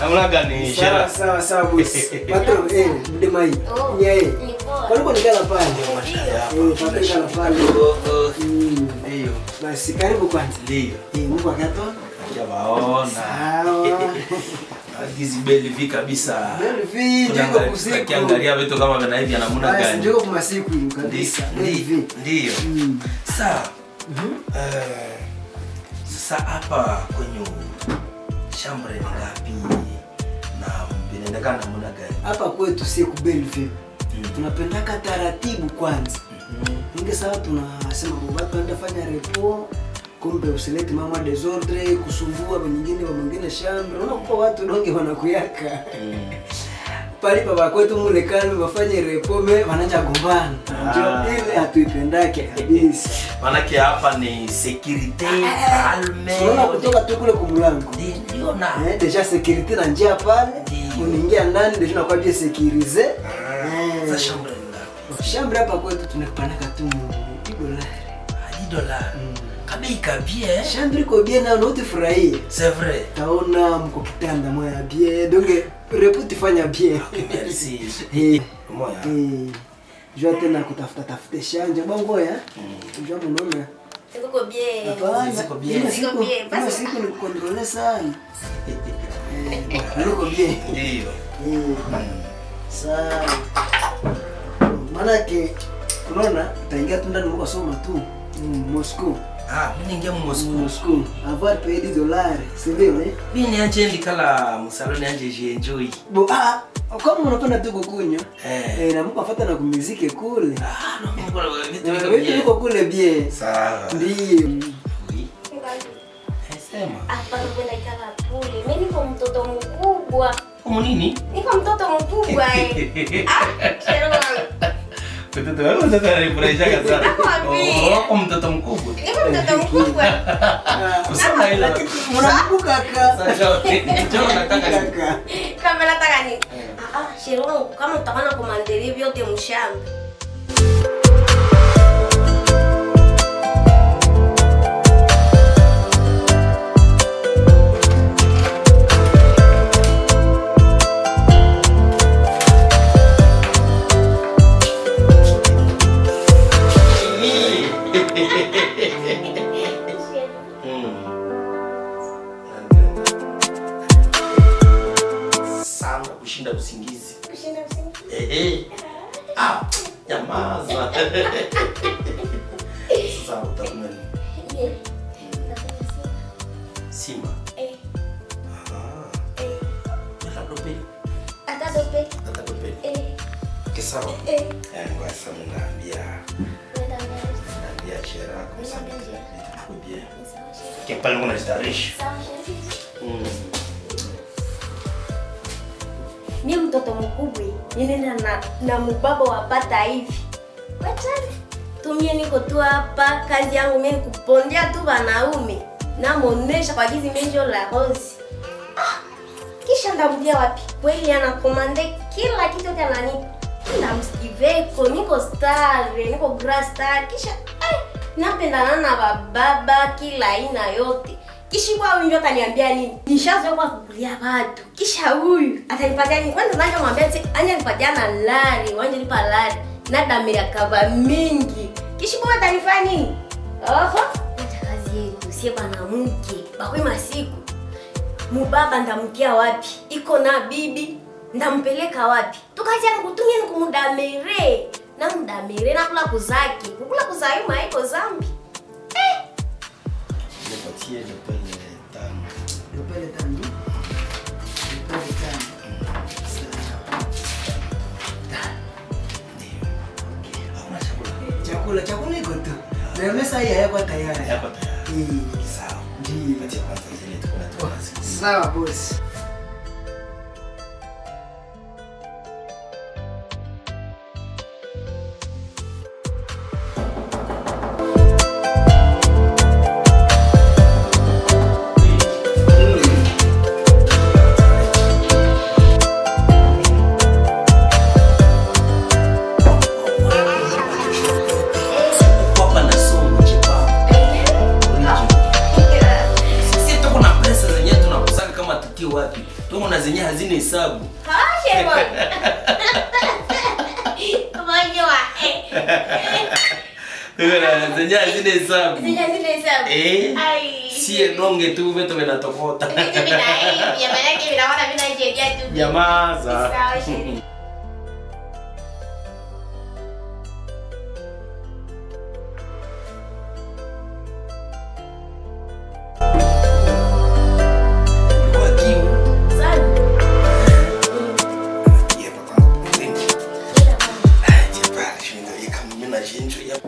namna gani Sawa Shera? sawa sawa boss. Patro eh mdemai. Oh, Ni yeye. ni poa. Walikuwa nikala pale. Ndio. Eh, patro nikala pale. Mm. Ndio. Basi karibu kwanza. Ndio. Eh, Mungu akato. Jawaona. Sawa. Hizi beli vi kabisa. Beli vi, jiko kusiku. Tukiangalia vitu kama vina hivi namna Basi gani? njoo kwa masiku hiyo kabisa. Beli Ndio. vi. Ndio. Mm. Sawa. Eh, Sasa hapa kwenye shamba ni ngapi na vinaendekana namna gani? Hapa kwetu siku Bellevue. Tunapendaka taratibu kwanza. Inge sawa tunasema baba tuende fanya repo kumbe usilete mama desordre kusumbua wengine wa mwingine shamba. Unaona kwa watu donge wanakuyaka. Pali baba kwetu mule kalme wafanye repo me wanaanza gombana. Ah. Ndio ile hatuipendake kabisa. Manake hapa ni security calme. Unaona kutoka tu kule kumlango. Ndio na. Eh, deja security na njia pale. Ndio. Unaingia ndani deja nakuwa bien sécurisé. Sasa shamba ni ngapi? Shamba hapa kwetu tunakupanaka tu dolari. Hadi dola. Kabei kabie. Shamba iko bien na unaoti furahie. C'est vrai. Taona mko kitanda moya bien. Donc reputi fanya bien. Merci. Eh. Moya. Eh. Jua tena kutafuta tafuta shanja bongo ya. Jua mnaona. Siko bien. Hapana. Ziko bien. Ile Ziko siku- bien. ile Basi- siku ni kukontrole sana. Eh, Niko bien. Ndio. Eh. Sawa. Maanake unaona utaingia tu ndani mwako soma tu Mm, Moscow. Ah, mimi ningia mu Moscow. Moscow. Avoir payé des dollars. C'est vrai, eh? Mimi nianje ndikala musaloni anje je enjoy. Bo ah, kama unapenda tu kukunywa. Eh. Eh, na mko afata na kumizike kule. Ah, no mko na vitu Eh, viko Vitu bien. viko kule bien. Sawa. Ndio. Oui. Eh, Sema. Hapa kwenda ikala kule. Mimi niko mtoto mkubwa. Umu nini? Niko mtoto mkubwa eh. Ah, shero wangu. Mtoto wangu mtoto ananifurahisha sana. Nakwambia. Oh, wako mtoto mkubwa. Niko mtoto mkubwa. Usema hilo. Mnakumbuka kaka? Sasa njoo nataka Kaka. Kama nataka ni. Ah, ah, shero wangu kama utakuwa na komandeli vyote mshamba. sana kushinda usingizi. Kushinda usingizi. Ehe. Ah, nyamaza. Sasa utakunywa nini? Eh, nataka usingizi. Simba. Eh, Ah, eh. labda upeli. Hata dope. Nataka upeli. Eh, Okay, sawa. eh. Eh, ngoja sasa naambia Nenda mbele. naambia chera kwa sababu Naambia. vitu viko bien. Ni sawa, shero. Kwa pale kuna starehe. Sawa, shero. Mm. mi mtoto mkubwa ninenda na, na mubaba wapata hivi wachani tumie niko tu hapa kazi yangu mi nikupondea tu wanaume namonesha kwa gizi menjo la rosi ah, kisha ndamdia wapi kweli anakomande kila kitu yote ananipa ndamskiveko niko star niko gra star kisha eh, napendana na bababa kila aina yote kishikwa huyu ndio ataniambia nini nishazoea kwa kukulia watu kisha huyu atanipatia nini kwanza nanja mwambia ati anja nipatia na lari wanje nipa lari na damira kaba mingi kishikwa atanifanya nini oho acha kazi yetu sie mwanamke bakwe masiku mubaba ndamkia wapi iko na bibi ndampeleka wapi tukazi yangu kutumia ni kumudamire na mudamire nakula kuzaki kukula kuzayuma iko zambi Nipatie nipele tano. Dopele tano. Dopele tano. Sawa. Ndio. Hakuna chakula. Chakula chakula iko tu. Na mesa hii hayako tayari. Yako tayari. Eh. Sawa. Ndio. Nipatie kwanza zile tuko na tuko na Sawa boss. Kopa na sumu chipa. Original. Sisi tuko na pesa zenyewe tunakusaka kama tukio wapi. zenye hazina hesabu Ah, Sherwa. Unajua, eh. Wewe na zenye hazina hesabu Zenye zile hesabu. Eh, Ai. sie donge tu vitu vinatokota Vitu vinaivi, maana yake vinaona vinasheria tu. nyamaza Sawa, sheria. Kwa kiu. Sana. Yeah, papa, thank you. Ah, jepara, shinda, ye kama mimi na shinjo ya.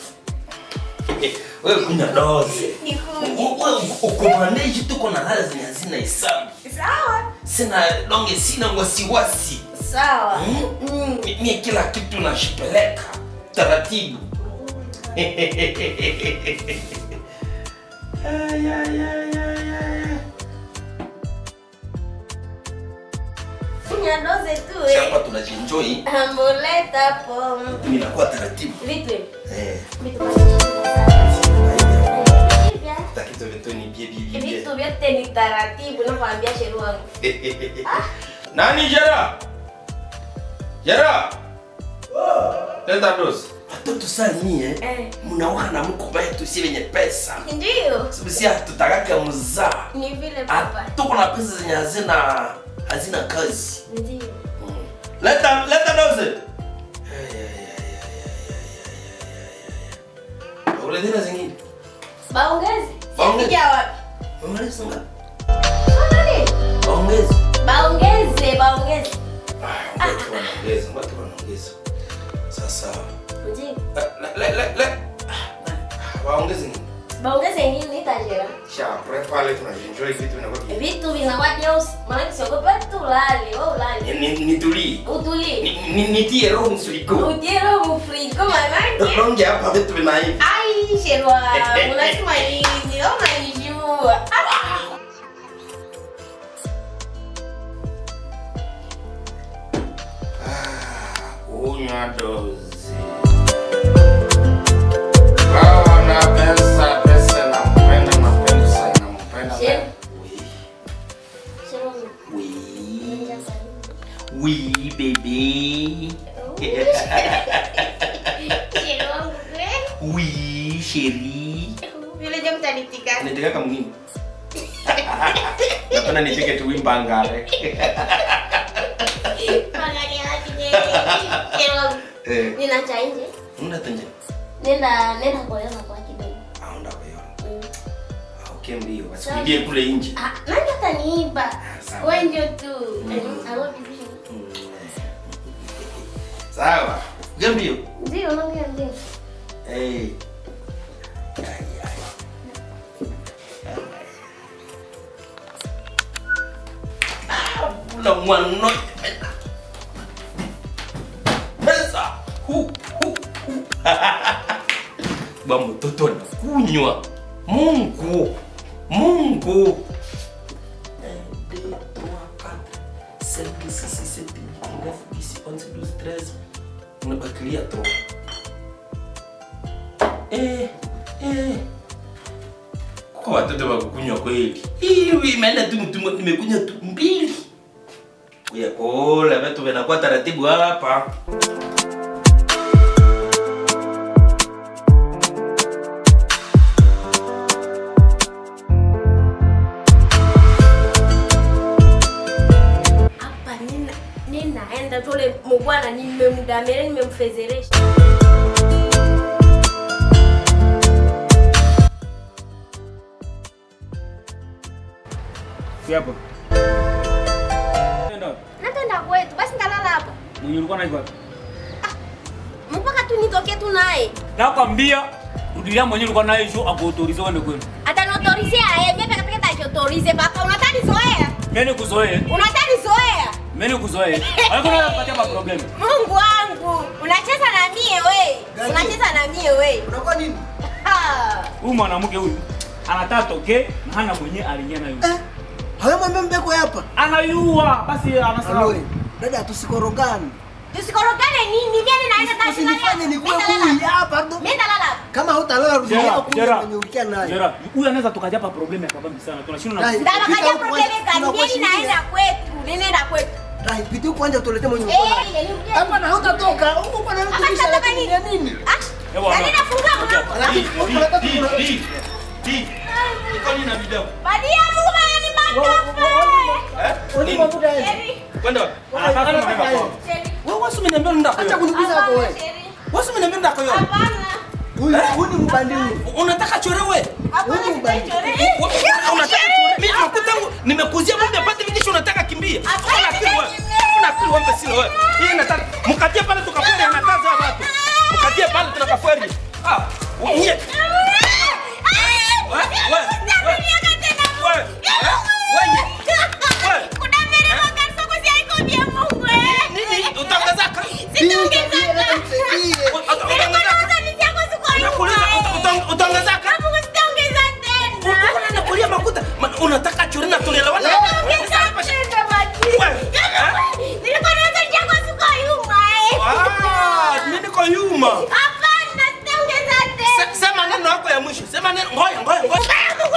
Wewe kunya doze. Nikuje. Ukomaneji tuko na hali zenye hazina hesabu. Sawa. Sina donge, sina wasiwasi. Sawa. Mm. Mm. Mi- Mie kila kitu nashipeleka taratibu. Ay, ay, ay, ay, ay. Kunya doze tu Si eh. hapa tunajienjoy, Ambuleta hapo. vitu vinakuwa taratibu. Vitu hivi. Eh, Vitu vya takitu vitu ni bie bie bie. vitu vyote ni taratibu nakwambia sheru wangu. Nani Jera? Jera? Leta dosi. Watoto saa nyie Eh. mnaoka na mko betu si wenye pesa. Ndio. Sababu si hatutakaka mzaa. Ni vile papa. Tuko na pesa zenye hazina hazina kazi. Ndio. Leta leta doze. Ule tena zingine. Baongezi. Baongezi. Sija wapi? Umaliza ngapi? Sasa nini? Ongeza. Baongeze, baongeze. Ah, watu wanaongeza, watu wanaongeza. Sasa Ndio. le le le le. Ah, Waongeze nini? Baongeze nini tajira? Sha, pre pale tunaenjoy vitu vinakuwa ki- Vitu vinakuwa jeusi. Maana siogopa tulale, wewe ulale. Ni- ni- Nitulie. Utulie. Ni- ni- Nitie roho msiriko. Ujero mfriko manake. Ronge hapa vitu vinaiva. Ai, sherwa, unasema nini? Unanijua. Ah! Kunywa dozi. Kawa na pesa, pesa nampenda, napenda sana, nampenda. Shit. Oui. Sherwa, Oui. ninja sana. Oui, bébé. Sherwa wangu kweli. Oui, chérie. Vile je mtanitika. Nitaka kama mwingine. Napenda nitike tu wimba ngare. Magari hadi je. Sherwa wangu. Eh, Nina cha nje. una tanje. Nenda nenda kuolewa kwa kidogo. Aonda kwa hiyo. Mm. Okay mbio. Basi kule nje. Ah, nani ataniiba? sawa. Wewe ndio tu. I love you. Sawa. Gambio. Ndio, naongea ndio. Hey. Ay, ay. Ah, Ula mwana. Pesa. Hu, hu, hu. Ba mtoto anakunywa. Mungu. Mungu. Un, deux, trois, quatre, cinq, six, sept, huit, neuf, dix, onze, douze, treize. Unabakilia tu. Eh, eh. Kwa watoto wa kukunywa kweli. Hii imeenda tu mtu nimekunywa tu mbili. Kuya kola vitu vinakuwa taratibu hapa. Hapa nina ninaenda tole mubwana nimemdamere nimemfezeresha. Si hapa. Nenda. Natenda kwetu basi ndalala hapa. Mwenye ulikuwa naye wapi? Mpaka tu nitoke tu naye. Nakwambia rudilia mwenye ulikuwa naye juu akuautorize uende kwenu. Atanotorizea yeye, mimi peke peke tachotorize papa. Unataka nizoea? Mimi nikuzoee. Unataka nizoea? Mimi nikuzoee. Haiko na kupatia ma problem. Mungu wangu, unacheza na mie we. Gani? Unacheza na mie we. Unakuwa nini? Ha. Huyu mwanamke huyu anataka toke na hana mwenye aliingia nayo. Eh? Hawe mwambie mbeko hapa. Anayua basi anasahau. Aloe. Dada tusikorogani. Tusikorogane nini? Mimi naenda tashi na Usinifanye nikuwe huyu hapa ndo. Mimi nalala. Kama hutalala rudia Gerard, kule Gerard, kwenye ulikia naye. Gerard, huyu anaweza tukaja hapa problemu ya kabambi sana. Tunashindwa na Dai. Ndaba Pita kaja huko probleme kwanza, kani? tunakuwa Mimi shilingi. naenda kwetu. Ninaenda kwetu. Dai, pita huko kwanza tuletee mwenye Eh, uko naye. ile ni Hapa na hutatoka. Huko bwana Hapa mtu tutatoka nini? ya nini? Ah, Ewa, na nina funga mlango. Alafu huko nataka Di, kuna di, di. Iko nini na video? Badia Mungu bana ni matope. Eh? Wewe Nini? mabuda yeye. Sheri, Kwenda wapi? Anataka Anataka kumaliza yeye. kwao. sheri. Wewe wasi umeniambia nenda kwa Acha hiyo. kuniuliza hapo Hapana, wewe. sheri. Wasi umeniambia nenda kwa hiyo. Hapana. Huyu huyu ni mbandi huyu. Unataka chorewe? Hapana, Huyu mbali. sitachore. Wewe Unataka chorewe? Mimi makutangu nimekuzia mambo apate vikisho unataka kimbia. Hapana, Una akili wewe. sitaki. Una akili wewe sio wewe. Hii nataka mkatie pale tukaferi anakaza watu. Mkatie pale tunakaferi. Ah, nyie. Wewe, eh? Wewe. Wewe. Nini utaongezaka? Nakuuliza uta- uta- utaongezaka? Uko na nakulia makuta. Ma- Unataka chore na tunaelewana? Ah, nini kwa yuma? Se- Sema neno yako ya mwisho. Sema neno. Ngoja, ngoja, ngoja.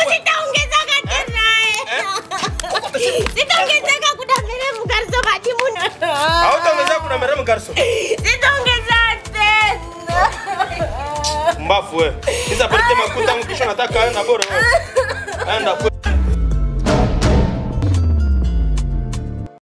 Sitaongezeka kudambele mgarzo majimuno. Hautaongezea kuna meremu garso. Sitaongeza tena. Mbafu wewe. Hizo apeleke makuta kisha nataka aenda bora wewe. Aenda kwe-